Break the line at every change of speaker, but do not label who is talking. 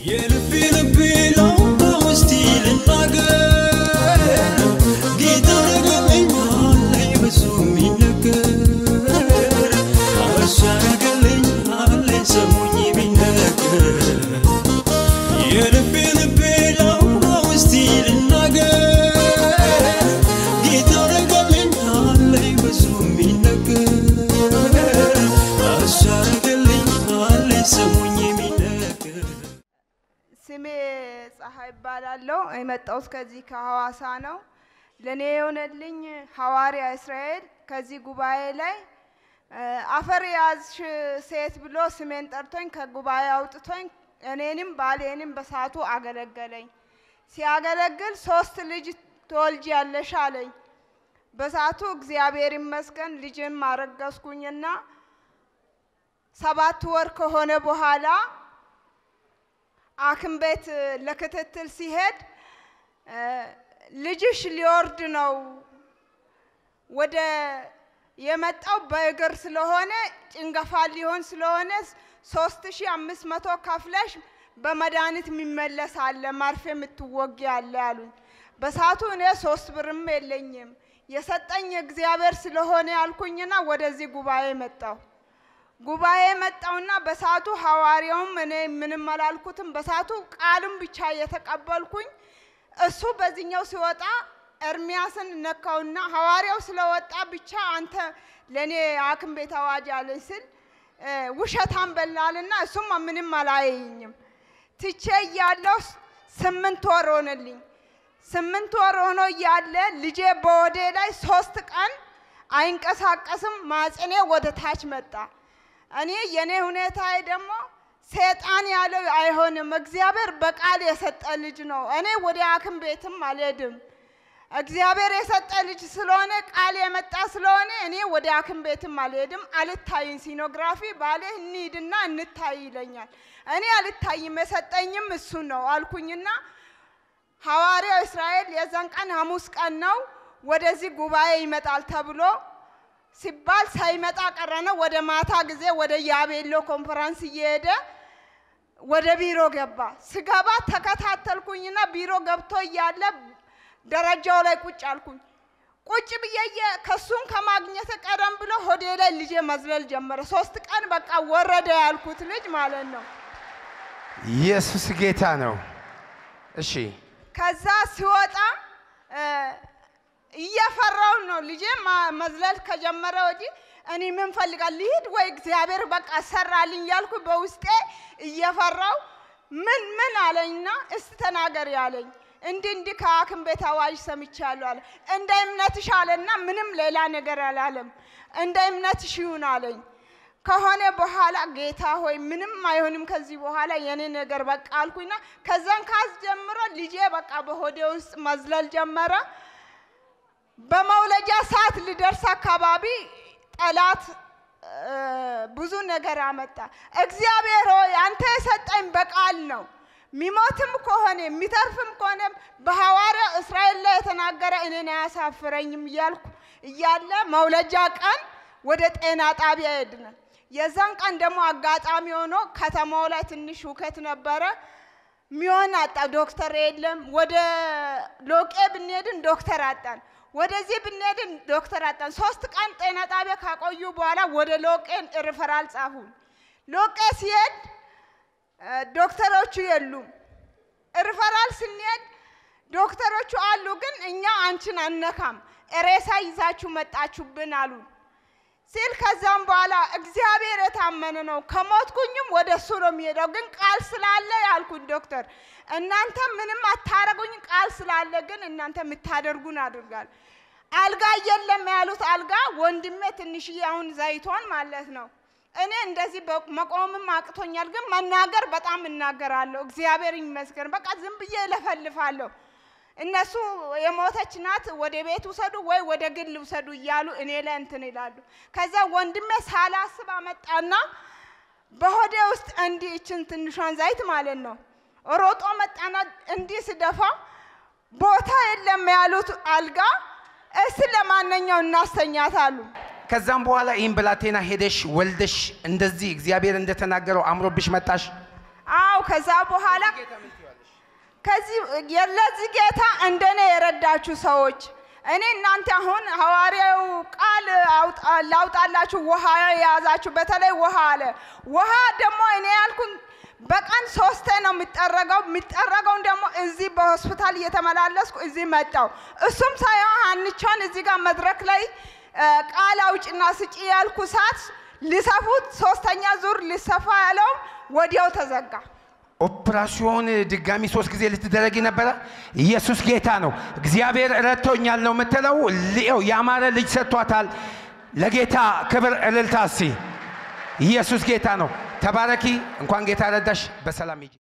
የልቤ ልቤ ላውራው እስቲ ልናገር ጌታ ረገለኛለኝ ብዙ የሚነገር እሱ ያረገለኛለኝ ሰሙኝ ቢነገር የልቤ ልቤ ላውራው እስቲ ልናገር ጌታ ረገለኛለኝ ብዙ የሚነገር እሱ ያረገለኛለኝ ሰሙኝ ቢነገር
ስሜ ፀሐይ ይባላለሁ። የመጣሁት ከዚህ ከሐዋሳ ነው። ለእኔ የሆነልኝ ሐዋርያ እስራኤል ከዚህ ጉባኤ ላይ እ፣ አፈር ያዝሽ ሴት ብሎ ስሜን ጠርቶኝ ከጉባኤ አውጥቶኝ እኔንም ባሌንም በሳቱ አገለገለኝ። ሲያገለግል ሶስት ልጅ ትወልጃለሽ አለኝ። በሳቱ እግዚአብሔር ይመስገን ልጅም አረገዝኩኝና ሰባት ወር ከሆነ በኋላ ሐኪም ቤት ለክትትል ሲሄድ እ፣ ልጅሽ ሊወርድ ነው ወደ የመጣው በእግር ስለሆነ ጭንገፋ ሊሆን ስለሆነ ሶስት ሺ አምስት መቶ ከፍለሽ በመድኃኒት የሚመለስ አለ መርፌ የምትወጊ አለ አሉኝ። በሰዓቱ እኔ ሶስት ብርም የለኝም የሰጠኝ እግዚአብሔር ስለሆነ ያልኩኝና ወደዚህ ጉባኤ መጣሁ። ጉባኤ መጣውና በሰዓቱ ሐዋርያውም እኔ ምንም አላልኩትም። በሰዓቱ ቃሉን ብቻ እየተቀበልኩኝ እሱ በዚህኛው ሲወጣ ኤርሚያስን ነካውና ሐዋርያው ስለወጣ ብቻ አንተ ለእኔ ሐኪም ቤት አዋጅ አለኝ ስል እ፣ ውሸታም በላልና እሱም ምንም አላየኝም። ትቼ እያለሁ ስምንት ወር ሆነልኝ። ስምንት ወር ሆኖ እያለ ልጄ በወዴ ላይ ሶስት ቀን አይንቀሳቀስም። ማጽኔ ወደ ታች መጣ። እኔ የኔ ሁኔታዬ ደግሞ ሰይጣን ያለው አይሆንም፣ እግዚአብሔር በቃል የሰጠ ልጅ ነው። እኔ ወደ ሐኪም ቤትም አልሄድም። እግዚአብሔር የሰጠ ልጅ ስለሆነ ቃል የመጣ ስለሆነ እኔ ወደ ሐኪም ቤትም አልሄድም። አልታይም። ሲኖግራፊ ባሌ እንሂድና እንታይ ይለኛል። እኔ አልታይም፣ የሰጠኝም እሱ ነው አልኩኝና ሐዋርያው እስራኤል የዛን ቀን ሐሙስ ቀን ነው ወደዚህ ጉባኤ ይመጣል ተብሎ ሲባል ሳይመጣ ቀረነ። ወደ ማታ ጊዜ ወደ ያቤሎ ኮንፈረንስ እየሄደ ወደ ቢሮ ገባ። ስገባ ተከታተልኩኝና ቢሮ ገብቶ እያለ ደረጃው ላይ ቁጭ አልኩኝ። ቁጭ ብዬ እየ- ከሱን ከማግኘት ቀደም ብሎ ሆዴ ላይ ልጄ መዝለል ጀመረ። ሶስት ቀን በቃ ወረደ ያልኩት ልጅ ማለት ነው።
ኢየሱስ ጌታ ነው። እሺ
ከዛ ሲወጣ እ፣ እየፈራው ነው ልጄ ማ- መዝለል ከጀመረ ወዲህ እኔ ምን ፈልጋል ልሂድ ወይ እግዚአብሔር በቃ ሰራልኝ ያልኩ በውስጤ እየፈራው ምን ምን አለኝና እስቲ ተናገሪ አለኝ። እንዲህ እንዲህ ከሐኪም ቤት አዋጅ ሰምቻለሁ አለ። እንደ እምነትሽ አለና ምንም ሌላ ነገር አላለም። እንደ እምነትሽ ይሁን አለኝ። ከሆነ በኋላ ጌታ ሆይ ምንም አይሆንም ከዚህ በኋላ የኔ ነገር በቃ አልኩኝና ከዛን ካስ ጀምሮ ልጄ በቃ በሆዴ ውስጥ መዝለል ጀመረ። በመውለጃ ሰዓት ልደርስ አካባቢ ጠላት እ፣ ብዙ ነገር አመጣ። እግዚአብሔር ሆይ አንተ የሰጠኝ በቃል ነው። ሚሞትም ከሆነ የሚተርፍም ከሆነ በሐዋርያው እስራኤል ላይ የተናገረ እኔን አያሳፍረኝም እያልኩ እያለ መውለጃ ቀን ወደ ጤና ጣቢያ ሄድን። የዛን ቀን ደግሞ አጋጣሚ ሆኖ ከተማው ላይ ትንሽ ሁከት ነበረ። ሚሆን አጣ። ዶክተር የለም። ወደ ሎቄ ብንሄድን ዶክተር አጣን። ወደዚህ ብንሄድን ዶክተር አጣን። ሶስት ቀን ጤና ጣቢያ ካቆዩ በኋላ ወደ ሎቄን ሪፈራል ጻፉን። ሎቄ ሲሄድ እ፣ ዶክተሮቹ የሉም። ሪፈራል ስንሄድ ዶክተሮቹ አሉ፣ ግን እኛ አንቺን አነካም፣ ሬሳ ይዛችሁ መጣችሁብን አሉን። ሲል ከዛም በኋላ እግዚአብሔር የታመነ ነው፣ ከሞትኩኝም ወደ እሱ ነው የሚሄደው። ግን ቃል ስላለ ያልኩኝ ዶክተር እናንተ ምንም አታረጉኝ፣ ቃል ስላለ ግን እናንተ የምታደርጉን አድርጋል። አልጋ የለም ያሉት አልጋ ወንድሜ ትንሽዬ አሁን ዘይቷን ማለት ነው። እኔ እንደዚህ በ- መቆምም አቅቶኛል፣ ግን መናገር በጣም እናገራለሁ። እግዚአብሔር ይመስገን። በቃ ዝም ብዬ እለፈልፋለሁ። እነሱ የሞተች ናት ወደ ቤት ውሰዱ ወይ ወደ ግል ውሰዱ እያሉ እኔ ላይ እንትን ይላሉ። ከዛ ወንድሜ ሳላስብ አመጣና በሆዴ ውስጥ እንዲህ ይችን ትንሿን ዘይት ማለት ነው ሮጦ መጣና እንዲህ ስደፋ ቦታ የለም ያሉት አልጋ እስቲ ለማንኛው እናስተኛት አሉ።
ከዛም በኋላ ይህን ብላቴና ሄደሽ ወልደሽ እንደዚህ እግዚአብሔር እንደተናገረው አምሮብሽ መጣሽ።
አው ከዛ በኋላ ከዚህ ለዚህ ጌታ እንደኔ የረዳችሁ ሰዎች እኔ እናንተ አሁን ሐዋርያው ቃል አውጣ- ላውጣላችሁ ውሃ የያዛችሁ በተለይ ውሃ አለ። ውሃ ደግሞ እኔ ያልኩን በቀን ሶስቴ ነው የሚጠረገው። የሚጠረገውን ደግሞ እዚህ በሆስፒታል እየተመላለስኩ እዚህ መጣው። እሱም ሳይሆን ሀንቿን እዚህ ጋር መድረክ ላይ እ፣ ቃል አውጭና ስጪ ያልኩ ሰዓት ሊሰፉት ሶስተኛ ዙር ሊሰፋ ያለውም ወዲያው ተዘጋ።
ኦፕራሲዮን ድጋሚ ሶስት ጊዜ ልትደረጊ ነበረ። ኢየሱስ ጌታ ነው። እግዚአብሔር ረድቶኛል ነው የምትለው። ልየው ያማረ ልጅ ሰጥቷታል። ለጌታ ክብር እልልታ እስቲ። ኢየሱስ ጌታ ነው። ተባረኪ። እንኳን ጌታ ረዳሽ። በሰላም ሂጂ።